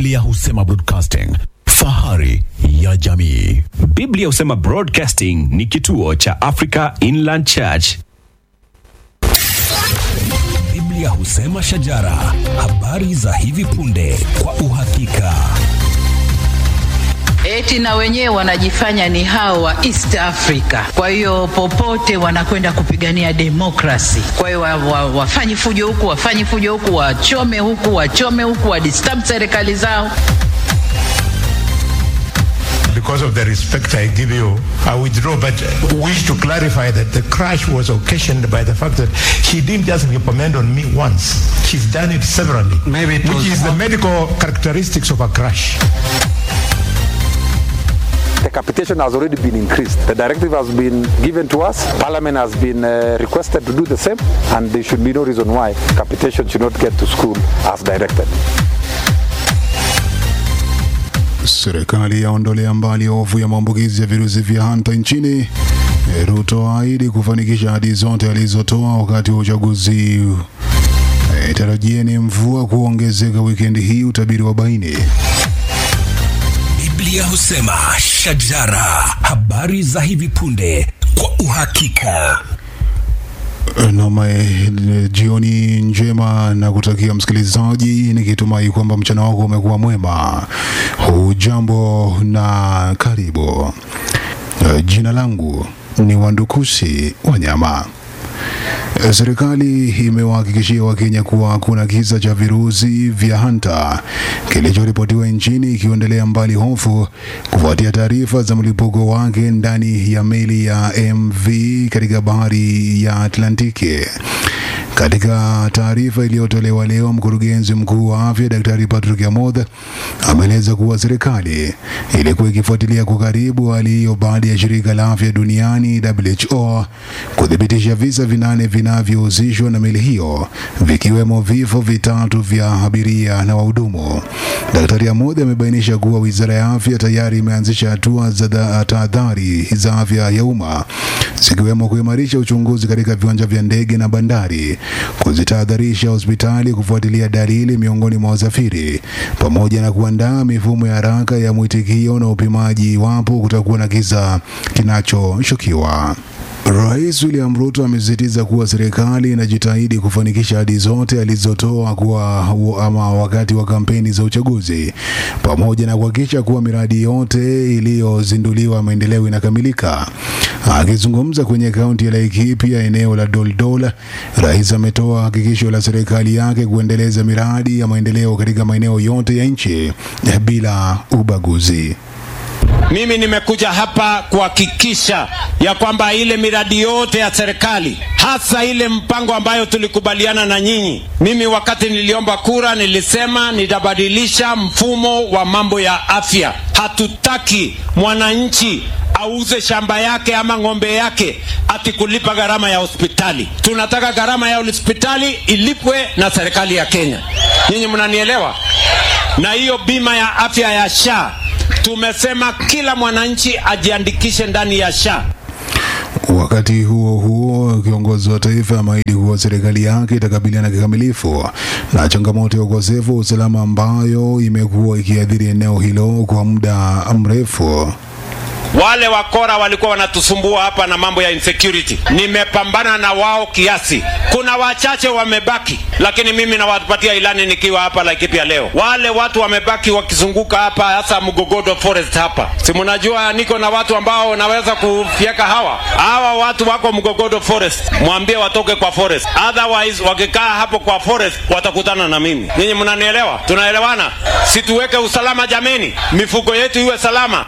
Biblia husema broadcasting, fahari ya jamii. Biblia husema Broadcasting ni kituo cha Africa Inland Church. Biblia husema shajara, habari za hivi punde kwa uhakika. Eti na wenyewe wanajifanya ni hao wa East Africa. Kwa hiyo popote wanakwenda kupigania demokrasi. Kwa hiyo wa, wa, wafanye fujo huku, wafanye fujo huku, wachome huku, wachome huku, wadisturb serikali zao. Because of the respect I give you, I withdraw. But wish to clarify that the crash was occasioned by the fact that she didn't just recommend on me once. She's done it severally. Maybe it which was is the medical characteristics of a crash. The capitation has already been increased. The directive has been given to us. Parliament has been uh, requested to do the same, and there should be no reason why capitation should not get to school as directed. Serikali yaondolea mbali hofu ya maambukizi ya virusi vya hanta nchini. Ruto ahidi kufanikisha ahadi zote alizotoa wakati wa uchaguzi. E, tarajieni mvua kuongezeka wikendi hii, utabiri wa baini. Biblia husema shajara, habari za hivi punde kwa uhakika. Nama jioni njema na kutakia msikilizaji, nikitumai kwamba mchana wako umekuwa mwema. Hujambo na karibu. Eh, Jina langu ni Wandukusi Wanyama. Eh, Serikali imewahakikishia Wakenya kuwa hakuna kisa cha virusi vya hanta kilichoripotiwa nchini, ikiondelea mbali hofu kufuatia taarifa za mlipuko wake ndani ya meli ya MV katika bahari ya Atlantiki. Katika taarifa iliyotolewa leo, mkurugenzi mkuu wa afya Daktari Patrick Amoth ameeleza kuwa serikali ilikuwa ikifuatilia kwa karibu hali hiyo baada ya shirika la afya duniani WHO kuthibitisha visa vinane vinavyohusishwa na meli hiyo, vikiwemo vifo vitatu vya abiria na wahudumu. Daktari Amoth amebainisha kuwa wizara ya afya tayari imeanzisha hatua za dha- tahadhari za afya ya umma zikiwemo kuimarisha uchunguzi katika viwanja vya ndege na bandari, kuzitahadharisha hospitali kufuatilia dalili miongoni mwa wasafiri, pamoja na kuandaa mifumo ya haraka ya mwitikio na upimaji iwapo kutakuwa na kisa kinachoshukiwa. Rais William Ruto amesisitiza kuwa serikali inajitahidi kufanikisha ahadi zote alizotoa kuwa ama wakati wa kampeni za uchaguzi, pamoja na kuhakikisha kuwa miradi yote iliyozinduliwa maendeleo inakamilika. Akizungumza kwenye kaunti ya Laikipia, eneo la Doldol, rais ametoa hakikisho la serikali yake kuendeleza miradi ya maendeleo katika maeneo yote ya nchi bila ubaguzi. Mimi nimekuja hapa kuhakikisha ya kwamba ile miradi yote ya serikali hasa ile mpango ambayo tulikubaliana na nyinyi. Mimi wakati niliomba kura nilisema nitabadilisha mfumo wa mambo ya afya. Hatutaki mwananchi auze shamba yake ama ng'ombe yake ati kulipa gharama ya hospitali. Tunataka gharama ya hospitali ilipwe na serikali ya Kenya. Nyinyi mnanielewa? Na hiyo bima ya afya ya SHA tumesema kila mwananchi ajiandikishe ndani ya SHA. Wakati huo huo, kiongozi wa taifa ameahidi kuwa serikali yake itakabiliana kikamilifu na changamoto ya ukosefu wa usalama ambayo imekuwa ikiathiri eneo hilo kwa muda mrefu. Wale wakora walikuwa wanatusumbua hapa na mambo ya insecurity, nimepambana na wao kiasi. Kuna wachache wamebaki, lakini mimi nawapatia ilani nikiwa hapa Laikipia leo. Wale watu wamebaki wakizunguka hapa, hasa Mgogodo Forest hapa, si mnajua niko na watu ambao naweza kufyeka hawa hawa watu wako Mgogodo Forest, mwambie watoke kwa forest, otherwise wakikaa hapo kwa forest watakutana na mimi. Nyinyi mnanielewa? Tunaelewana? Situweke usalama jameni, mifugo yetu iwe salama.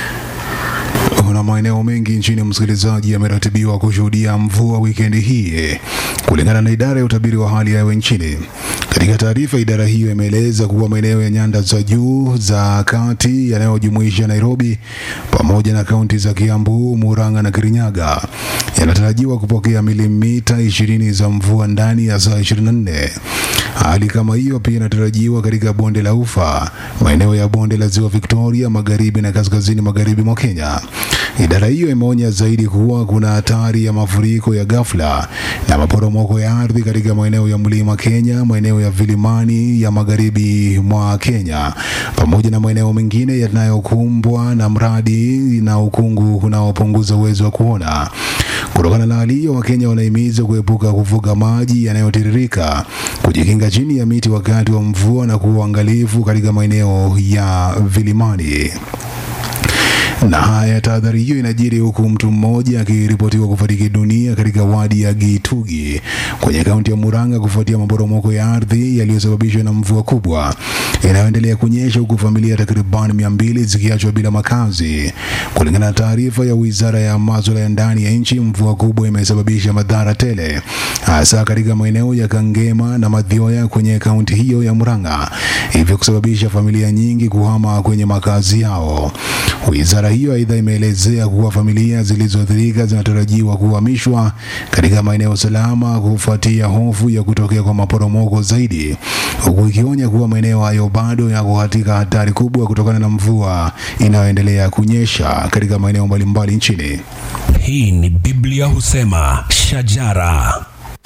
na maeneo mengi nchini, msikilizaji, yameratibiwa kushuhudia mvua wikendi hii kulingana na idara ya utabiri wa hali ya hewa nchini. Katika taarifa, idara hiyo imeeleza kuwa maeneo ya nyanda za juu za kati yanayojumuisha Nairobi pamoja na kaunti za Kiambu, Murang'a na Kirinyaga yanatarajiwa kupokea milimita 20 za mvua ndani ya saa 24. Hali kama hiyo pia inatarajiwa katika bonde la Ufa, maeneo ya bonde la ziwa Victoria, magharibi na kaskazini magharibi mwa Kenya. Idara hiyo imeonya zaidi kuwa kuna hatari ya mafuriko ya ghafla na maporomoko ya ardhi katika maeneo ya mlima Kenya, maeneo ya vilimani ya magharibi mwa Kenya, pamoja na maeneo mengine yanayokumbwa na mradi na ukungu unaopunguza uwezo wa kuona. Kutokana na hali hiyo, Wakenya wanahimizwa kuepuka kuvuka maji yanayotiririka, kujikinga chini ya miti wakati wa mvua na kuwa uangalifu katika maeneo ya vilimani na haya tahadhari hiyo inajiri huku mtu mmoja akiripotiwa kufariki dunia katika wadi ya Gitugi kwenye kaunti ya Murang'a kufuatia maporomoko ya ardhi yaliyosababishwa na mvua kubwa inayoendelea kunyesha huku familia takriban mia mbili zikiachwa bila makazi. Kulingana na taarifa ya wizara ya masuala ya ndani ya nchi, mvua kubwa imesababisha madhara tele, hasa katika maeneo ya Kangema na Mathioya kwenye kaunti hiyo ya Murang'a, hivyo kusababisha familia nyingi kuhama kwenye makazi yao. Wizara hiyo aidha imeelezea kuwa familia zilizoathirika zinatarajiwa kuhamishwa katika maeneo salama kufuatia hofu ya kutokea kwa maporomoko zaidi, huku ikionya kuwa maeneo hayo bado yako katika hatari kubwa kutokana na mvua inayoendelea kunyesha katika maeneo mbalimbali nchini. Hii ni Biblia husema shajara.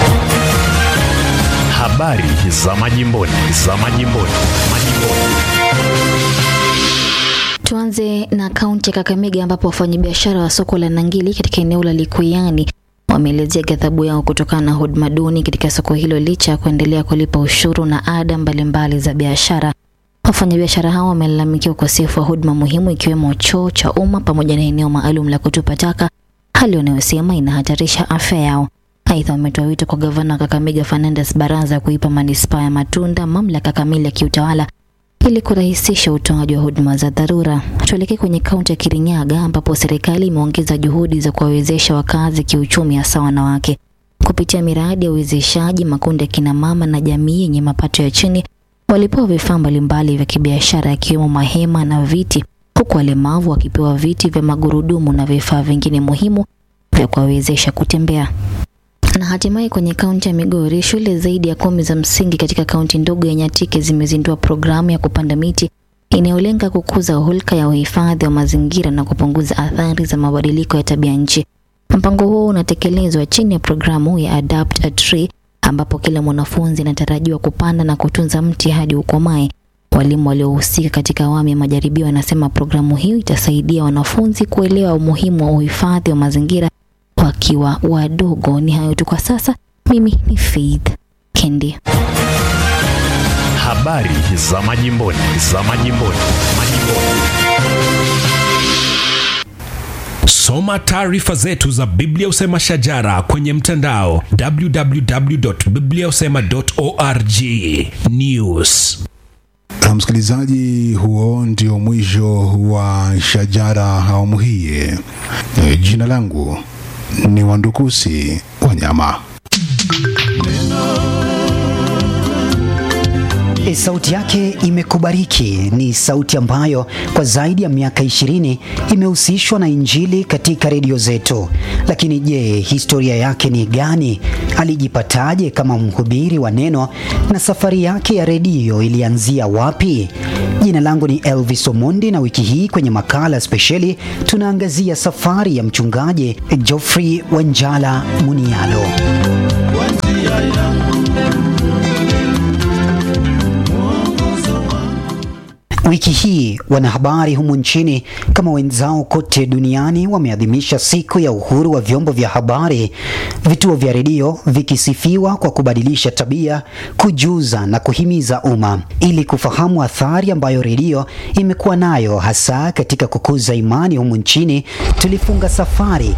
Habari za majimboni, za majimboni, majimboni. Tuanze na kaunti ya Kakamega ambapo wafanyabiashara wa soko la Nangili katika eneo la Likuyani wameelezea ghadhabu yao kutokana na huduma duni katika soko hilo licha ya kuendelea kulipa ushuru na ada mbalimbali za biashara. Wafanyabiashara hao wamelalamikia ukosefu wa huduma muhimu ikiwemo choo cha umma pamoja na eneo maalum la kutupa taka, hali wanayosema inahatarisha afya yao. Aidha, wametoa wito kwa gavana wa Kakamega Fernandes Baraza kuipa manispaa ya Matunda mamlaka kamili ya kiutawala ili kurahisisha utoaji wa huduma za dharura. Tuelekee kwenye kaunti ya Kirinyaga ambapo serikali imeongeza juhudi za kuwawezesha wakazi kiuchumi, hasa wanawake kupitia miradi ya uwezeshaji. Makundi ya kina mama na jamii yenye mapato ya chini walipewa vifaa mbalimbali vya kibiashara yakiwemo mahema na viti, huku walemavu wakipewa viti vya magurudumu na vifaa vingine muhimu vya kuwawezesha kutembea. Na hatimaye kwenye kaunti ya Migori, shule zaidi ya kumi za msingi katika kaunti ndogo ya Nyatike zimezindua programu ya kupanda miti inayolenga kukuza hulka ya uhifadhi wa mazingira na kupunguza athari za mabadiliko ya tabia nchi. Mpango huo unatekelezwa chini ya programu ya Adapt a Tree ambapo kila mwanafunzi anatarajiwa kupanda na kutunza mti hadi ukomae. Walimu waliohusika katika awamu ya majaribio wanasema programu hiyo itasaidia wanafunzi kuelewa umuhimu wa uhifadhi wa mazingira wakiwa wadogo. Ni hayo tu kwa sasa. Mimi ni Faith Kendi. Habari za majimboni, za majimboni, majimboni. Soma taarifa zetu za Biblia Usema Shajara kwenye mtandao www.bibliausema.org. News. Na msikilizaji, huo ndio mwisho wa Shajara awamu hii. E, Jina langu ni Wandukusi Wanyama. E, sauti yake imekubariki. Ni sauti ambayo kwa zaidi ya miaka ishirini imehusishwa na Injili katika redio zetu. Lakini je, historia yake ni gani? Alijipataje kama mhubiri wa neno na safari yake ya redio ilianzia wapi? Jina langu ni Elvis Omondi na wiki hii kwenye makala spesheli tunaangazia safari ya mchungaji Geoffrey Wanjala Munialo. Wiki hii wanahabari humu nchini kama wenzao kote duniani wameadhimisha siku ya uhuru wa vyombo vya habari, vituo vya redio vikisifiwa kwa kubadilisha tabia, kujuza na kuhimiza umma. Ili kufahamu athari ambayo redio imekuwa nayo hasa katika kukuza imani humu nchini, tulifunga safari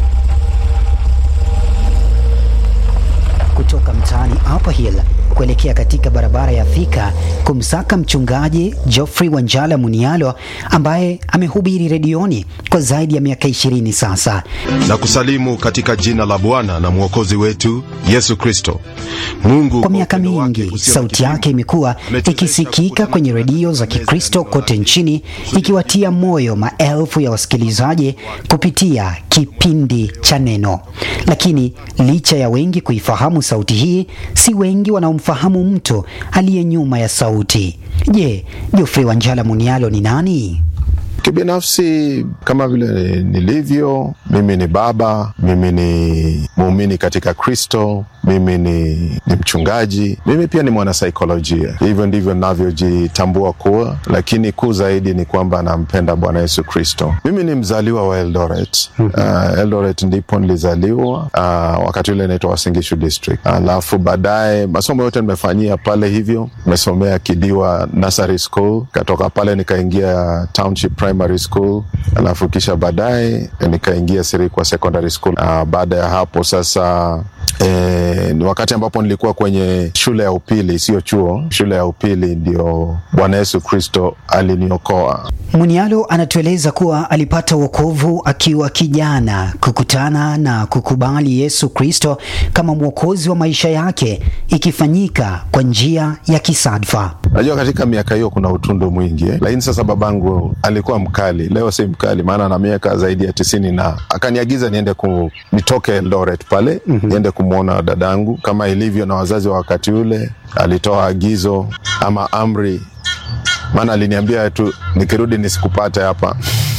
kutoka mtaani Upper Hill kuelekea katika barabara ya Thika kumsaka mchungaji Geoffrey Wanjala Munialo ambaye amehubiri redioni kwa zaidi ya miaka ishirini sasa. na kusalimu katika jina la Bwana na Mwokozi wetu Yesu Kristo. Mungu Kwa miaka upendo wake mingi usio na sauti kipimo, yake imekuwa ametuwezesha ikisikika kukutana kwenye na redio za meza Kikristo ya neno kote lake. nchini, ikiwatia moyo maelfu ya wasikilizaji kupitia kipindi cha Neno. Lakini licha ya wengi kuifahamu sauti hii, si wengi wanao unamfahamu mtu aliye nyuma ya sauti. Je, Geoffrey Wanjala Munialo ni nani? Kibinafsi, kama vile nilivyo, mimi ni baba, mimi ni muumini katika Kristo, mimi ni, ni mchungaji, mimi pia ni mwanasaikolojia. Hivyo ndivyo navyojitambua kuwa, lakini kuu zaidi ni kwamba nampenda Bwana Yesu Kristo. Mimi ni mzaliwa wa Eldoret. Uh, Eldoret ndipo nilizaliwa, uh, wakati ule inaitwa Wasingishu District. Alafu baadaye masomo yote nimefanyia pale, hivyo nimesomea Kidiwa Nursery School, katoka pale nikaingia Township Primary School, alafu kisha baadaye nikaingia Sirikwa Secondary School. Uh, baada ya hapo sasa E, ni wakati ambapo nilikuwa kwenye shule ya upili, sio chuo, shule ya upili, ndio Bwana Yesu Kristo aliniokoa. Munialo anatueleza kuwa alipata wokovu akiwa kijana, kukutana na kukubali Yesu Kristo kama mwokozi wa maisha yake, ikifanyika kwa njia ya kisadfa. Najua katika miaka hiyo kuna utundu mwingi eh? Lakini sasa babangu alikuwa mkali, leo si mkali, maana na miaka zaidi ya tisini na akaniagiza niende ku, nitoke Eldoret pale mm -hmm. niende kumwona dadangu kama ilivyo na wazazi wa wakati ule. Alitoa agizo ama amri, maana aliniambia tu nikirudi nisikupate hapa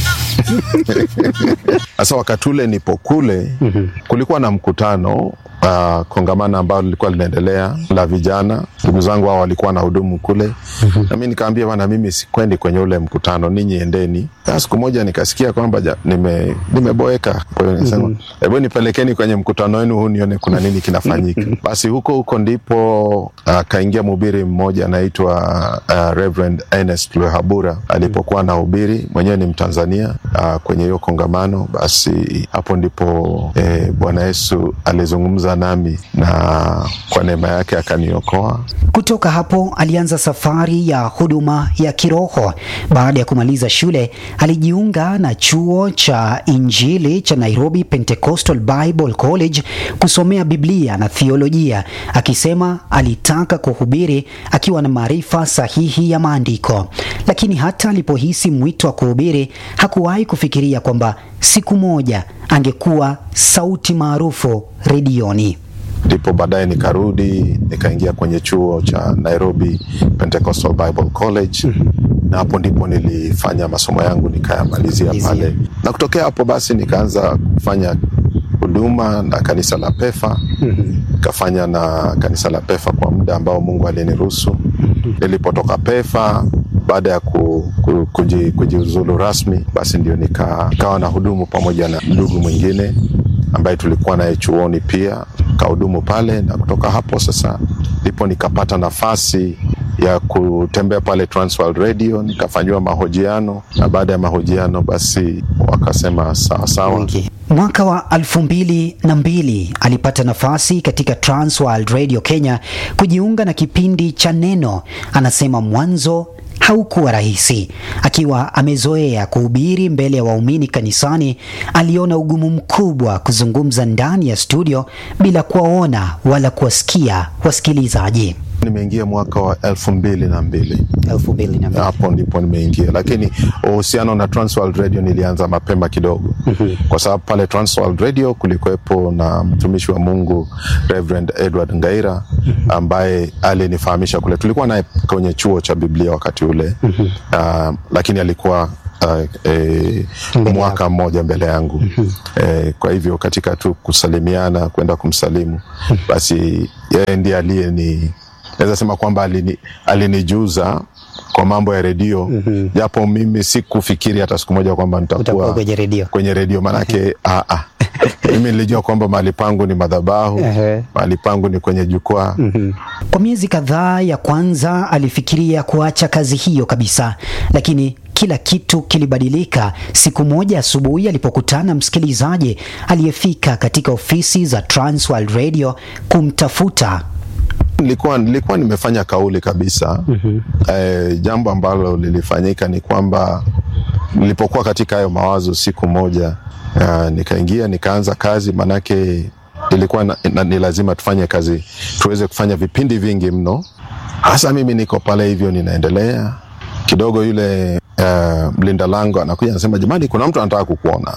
sasa wakati ule nipo kule mm -hmm. kulikuwa na mkutano uh, kongamano ambalo lilikuwa linaendelea la vijana. Ndugu zangu hao walikuwa na hudumu kule mm -hmm. na mi nikaambia bana, mimi sikwendi kwenye ule mkutano, ninyi endeni. Siku moja nikasikia kwamba nime, nimeboeka, kwa hiyo nisema hebu mm -hmm. nipelekeni kwenye mkutano wenu huu nione kuna nini kinafanyika. Basi huko huko ndipo akaingia uh, mhubiri mmoja anaitwa uh, Reverend Ernest Lwehabura alipokuwa na hubiri, mwenyewe ni Mtanzania uh, kwenye hiyo kongamano. Basi hapo ndipo eh, Bwana Yesu alizungumza nami na kwa neema yake akaniokoa. Kutoka hapo alianza safari ya huduma ya kiroho. Baada ya kumaliza shule, alijiunga na chuo cha Injili cha Nairobi Pentecostal Bible College kusomea Biblia na theolojia, akisema alitaka kuhubiri akiwa na maarifa sahihi ya maandiko. Lakini hata alipohisi mwito wa kuhubiri, hakuwahi kufikiria kwamba siku moja angekuwa sauti maarufu redioni. Ndipo baadaye nikarudi nikaingia kwenye chuo cha Nairobi Pentecostal Bible College mm -hmm. na hapo ndipo nilifanya masomo yangu nikayamalizia pale, na kutokea hapo basi nikaanza kufanya huduma na kanisa la Pefa nikafanya mm -hmm. na kanisa la Pefa kwa muda ambao Mungu aliniruhusu mm -hmm. nilipotoka Pefa baada ya ku, ku, kuji, kujiuzulu rasmi basi ndio nika, nikawa na hudumu pamoja na ndugu mwingine ambaye tulikuwa naye chuoni pia kahudumu pale, na kutoka hapo sasa ndipo nikapata nafasi ya kutembea pale Transworld Radio nikafanyiwa mahojiano, na baada ya mahojiano basi wakasema sawa sawa. Okay. Mwaka wa elfu mbili na mbili alipata nafasi katika Transworld Radio Kenya kujiunga na kipindi cha Neno. Anasema mwanzo haukuwa rahisi. Akiwa amezoea kuhubiri mbele ya waumini kanisani, aliona ugumu mkubwa kuzungumza ndani ya studio bila kuwaona wala kuwasikia wasikilizaji. Nimeingia mwaka wa elfu mbili na mbili elfu mbili na mbili hapo ndipo nimeingia, lakini uhusiano na Transworld Radio nilianza mapema kidogo kwa sababu pale Transworld Radio kulikuwepo na mtumishi wa Mungu Reverend Edward Ngaira ambaye alinifahamisha kule. Tulikuwa naye kwenye chuo cha Biblia wakati ule uh, lakini alikuwa Uh, e, mwaka mmoja mbele yangu e, kwa hivyo katika tu kusalimiana kwenda kumsalimu basi yeye ndiye aliye ni naweza sema kwamba alini, alinijuza kwa mambo ya redio japo mm -hmm. mimi sikufikiri hata siku moja kwamba nitakuwa kwenye redio kwenye redio maanake ah, ah. mimi nilijua kwamba mahali pangu ni madhabahu mahali pangu ni kwenye jukwaa mm -hmm. Kwa miezi kadhaa ya kwanza alifikiria kuacha kazi hiyo kabisa, lakini kila kitu kilibadilika siku moja asubuhi alipokutana msikilizaji aliyefika katika ofisi za Transworld Radio kumtafuta. Nilikuwa, nilikuwa nimefanya kauli kabisa mm -hmm. E, jambo ambalo lilifanyika ni kwamba nilipokuwa katika hayo mawazo siku moja uh, nikaingia nikaanza kazi, manake ilikuwa na, na, ni lazima tufanye kazi, tuweze kufanya vipindi vingi mno. Hasa mimi niko pale hivyo ninaendelea kidogo, yule uh, mlinda lango anakuja anasema, jamani, kuna mtu anataka kukuona hapa.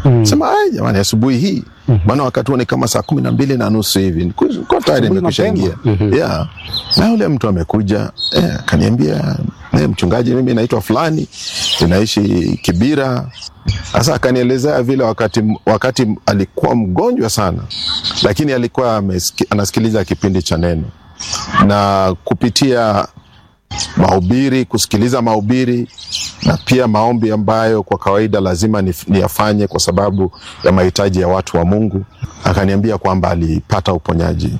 mm. sema ai jamani asubuhi hii maana wakati huo ni kama saa kumi na mbili na nusu hivi ko tayari nimekwisha ingia yeah. na yule mtu amekuja eh, akaniambia eh, mchungaji mimi naitwa fulani ninaishi kibira sasa akanielezea vile wakati, wakati alikuwa mgonjwa sana lakini alikuwa ameski, anasikiliza kipindi cha neno na kupitia mahubiri kusikiliza mahubiri na pia maombi ambayo kwa kawaida lazima niyafanye kwa sababu ya mahitaji ya watu wa mungu akaniambia kwamba alipata uponyaji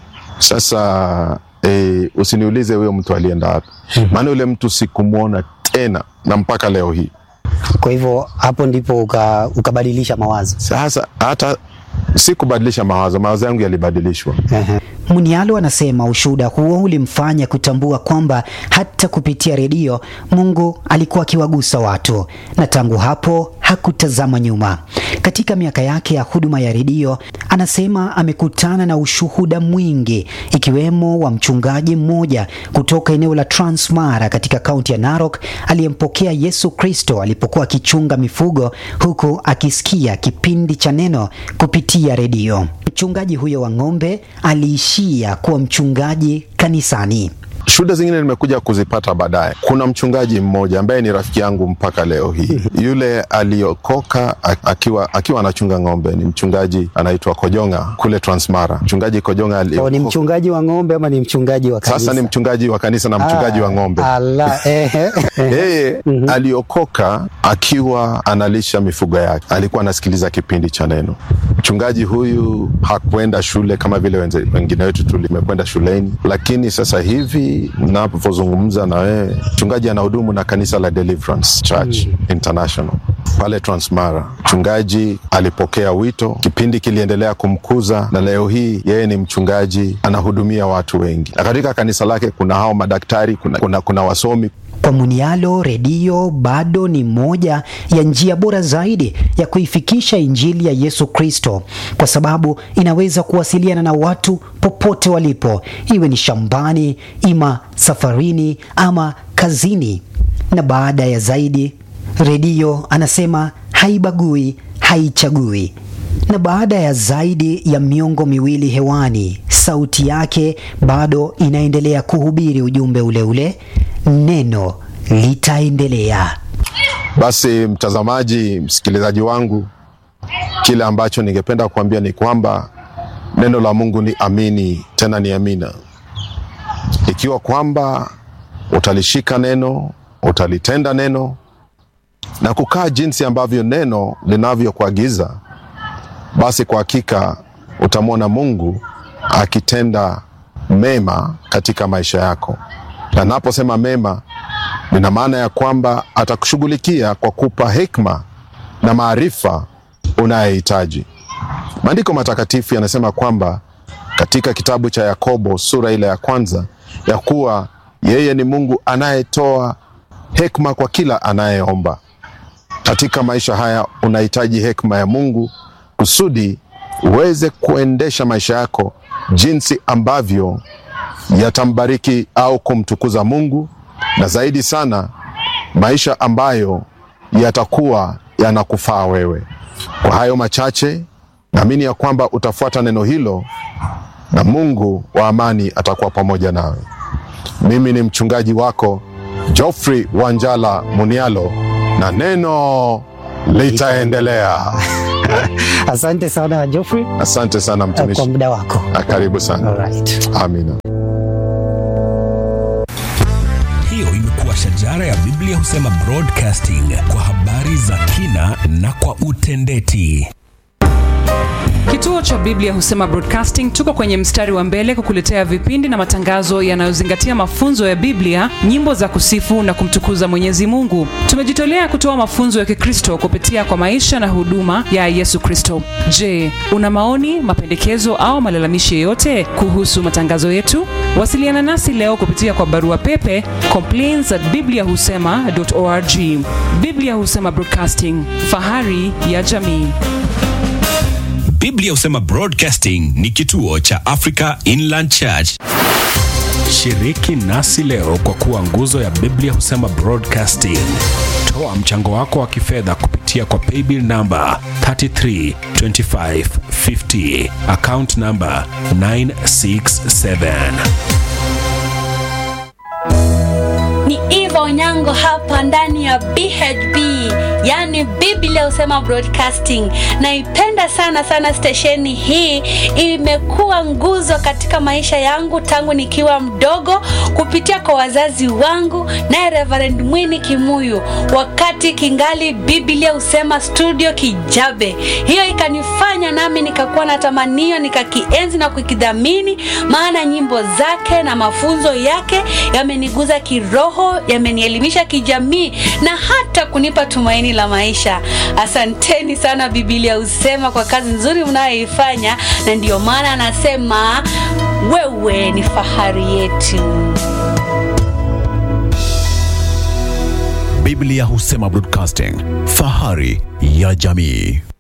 sasa e, usiniulize huyo mtu alienda wapi maana yule mtu sikumwona tena na mpaka leo hii Kwa hivyo hapo ndipo uka, ukabadilisha mawazo. sasa hata sikubadilisha mawazo mawazo yangu yalibadilishwa Munialo anasema ushuhuda huo ulimfanya kutambua kwamba hata kupitia redio Mungu alikuwa akiwagusa watu, na tangu hapo hakutazama nyuma. Katika miaka yake ya huduma ya redio, anasema amekutana na ushuhuda mwingi, ikiwemo wa mchungaji mmoja kutoka eneo la Transmara katika kaunti ya Narok aliyempokea Yesu Kristo alipokuwa akichunga mifugo huku akisikia kipindi cha neno kupitia redio. Mchungaji huyo wa ng'ombe aliishia kuwa mchungaji kanisani. shuhuda zingine nimekuja kuzipata baadaye kuna mchungaji mmoja ambaye ni rafiki yangu mpaka leo hii yule aliokoka a- akiwa akiwa anachunga ng'ombe ni mchungaji anaitwa kojonga kule transmara mchungaji kojonga O, ni aliokoka mchungaji wa ng'ombe ama ni mchungaji wa kanisa? sasa ni mchungaji wa kanisa na mchungaji wa ng'ombe Ala, ehe, ehe. yeye aliokoka akiwa analisha mifugo yake alikuwa anasikiliza kipindi cha neno mchungaji huyu hakuenda shule kama vile wenze- wengine wetu tulimekwenda shuleni lakini sasa hivi napozungumza na wewe mchungaji anahudumu na kanisa la deliverance church international pale transmara mchungaji alipokea wito kipindi kiliendelea kumkuza na leo hii yeye ni mchungaji anahudumia watu wengi na katika kanisa lake kuna hao madaktari kuna, kuna, kuna wasomi Kwa Munialo, redio bado ni moja ya njia bora zaidi ya kuifikisha injili ya Yesu Kristo, kwa sababu inaweza kuwasiliana na watu popote walipo, iwe ni shambani, ima safarini, ama kazini. Na baada ya zaidi, redio anasema haibagui, haichagui. Na baada ya zaidi ya miongo miwili hewani, sauti yake bado inaendelea kuhubiri ujumbe ule ule, neno litaendelea. Basi mtazamaji, msikilizaji wangu, kile ambacho ningependa kuambia ni kwamba neno la Mungu ni amini, tena ni amina. Ikiwa kwamba utalishika neno, utalitenda neno na kukaa jinsi ambavyo neno linavyokuagiza, basi kwa hakika utamwona Mungu akitenda mema katika maisha yako. Na naposema mema, nina maana ya kwamba atakushughulikia kwa kupa hekima na maarifa unayohitaji. Maandiko matakatifu yanasema kwamba katika kitabu cha Yakobo sura ile ya kwanza ya kuwa yeye ni Mungu anayetoa hekima kwa kila anayeomba. Katika maisha haya unahitaji hekima ya Mungu kusudi uweze kuendesha maisha yako jinsi ambavyo yatambariki au kumtukuza Mungu, na zaidi sana maisha ambayo yatakuwa yanakufaa wewe. Kwa hayo machache, naamini ya kwamba utafuata neno hilo na Mungu wa amani atakuwa pamoja nawe. Mimi ni mchungaji wako Geoffrey Wanjala Munialo, na neno litaendelea. Asante sana Geoffrey Asante sana kwa mtumishi, muda wako. na karibu sana. Alright. Amina. Hiyo imekuwa shajara ya Biblia husema broadcasting kwa habari za kina na kwa utendeti. Kituo cha Biblia Husema Broadcasting tuko kwenye mstari wa mbele kukuletea vipindi na matangazo yanayozingatia mafunzo ya Biblia, nyimbo za kusifu na kumtukuza Mwenyezi Mungu. Tumejitolea kutoa mafunzo ya Kikristo kupitia kwa maisha na huduma ya Yesu Kristo. Je, una maoni, mapendekezo au malalamishi yoyote kuhusu matangazo yetu? Wasiliana nasi leo kupitia kwa barua pepe complaints at bibliahusema.org. Biblia Husema Broadcasting, fahari ya jamii. Biblia husema Broadcasting ni kituo cha Africa Inland Church. Shiriki nasi leo kwa kuwa nguzo ya Biblia husema broadcasting. Toa mchango wako wa kifedha kupitia kwa paybill namba 332550 account namba 967. ni Eva Onyango hapa ndani ya BHB, yani Biblia husema broadcasting. Naipenda sana sana stesheni hii, imekuwa nguzo katika maisha yangu tangu nikiwa mdogo, kupitia kwa wazazi wangu naye Reverend Mwini Kimuyu, wakati kingali Biblia husema studio Kijabe. Hiyo ikanifanya nami nikakuwa na tamanio, nikakienzi na kukidhamini, maana nyimbo zake na mafunzo yake yameniguza kiroho, yamenielimisha kijamii na hata kunipa tumaini la maisha. Asanteni sana Biblia husema kwa kazi nzuri mnayoifanya, na ndiyo maana anasema wewe ni fahari yetu. Biblia husema broadcasting, fahari ya jamii.